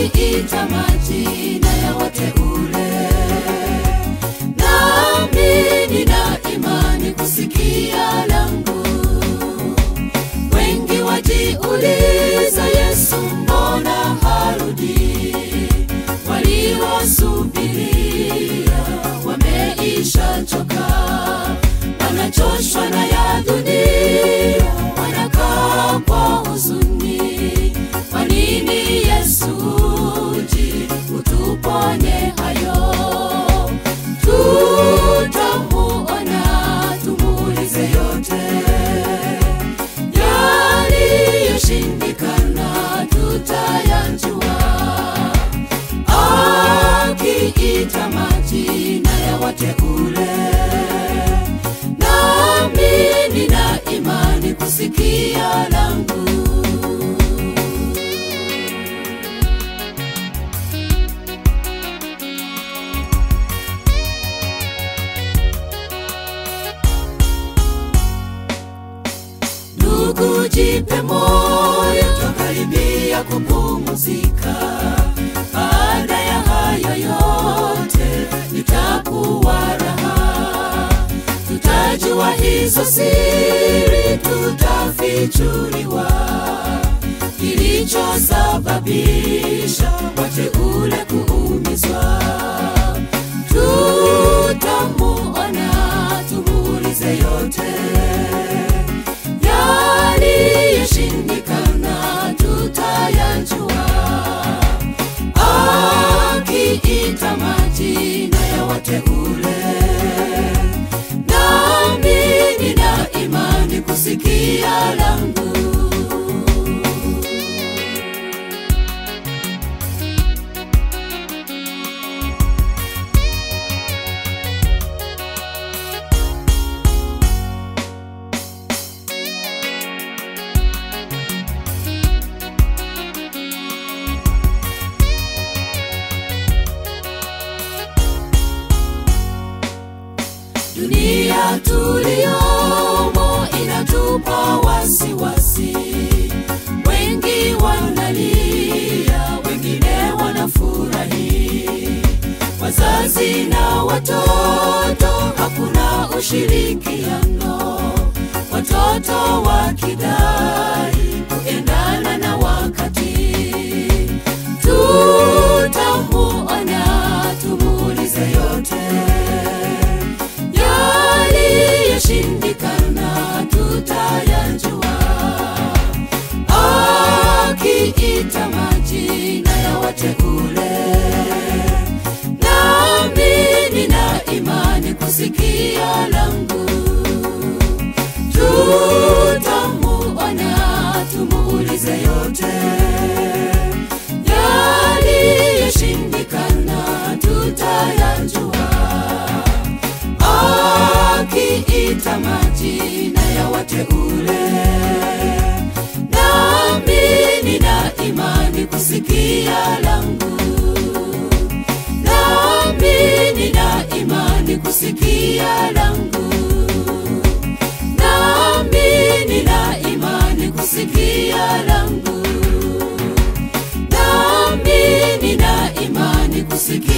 akiita majina ya wateule. Nami nina imani kusikia langu. Wengi wajiuliza, Yesu mbona harudi? Waliosubiria wameisha choka, wanachoshwa na ya dunia, wanakaa kwa huzuni. Kwa nini Yesu uji utuponye hayo? Tutamuona, tumuulize yote yaliyoshindikana, tutayajua akiita majina ya wateule. Nami nina imani kusikia langu. Ndugu, jipe moyo, twakaribia kupumzika. Baada ya hayo yote itakuwa raha, tutajua hizo siri, tutafichuliwa kilichosababisha wateule kuumizwa. Tutamuona, tumuulize yote yaliyoshindikana tutayajua, akiita majina ya wateule. Nami nina imani kusikia langu. Dunia tuliyomo inatupa wasiwasi, wengi wanalia, wengine wanafurahi. Wazazi na watoto, hakuna ushirikiano, watoto wakidai kuendana na wakati. Tutamuona, tumuulize yote yaliyoshindikana tutayajua, akiita majina ya wateule. Nami nina imani kusikia langu. Tutamuona, tumuulize yote yaliyoshindikana tutayajua akiita majina ya wateule. Nami nina imani kusikia langu. Nami nina imani kusikia langu. Nami nina imani kusikia langu. Nami nina imani kusikia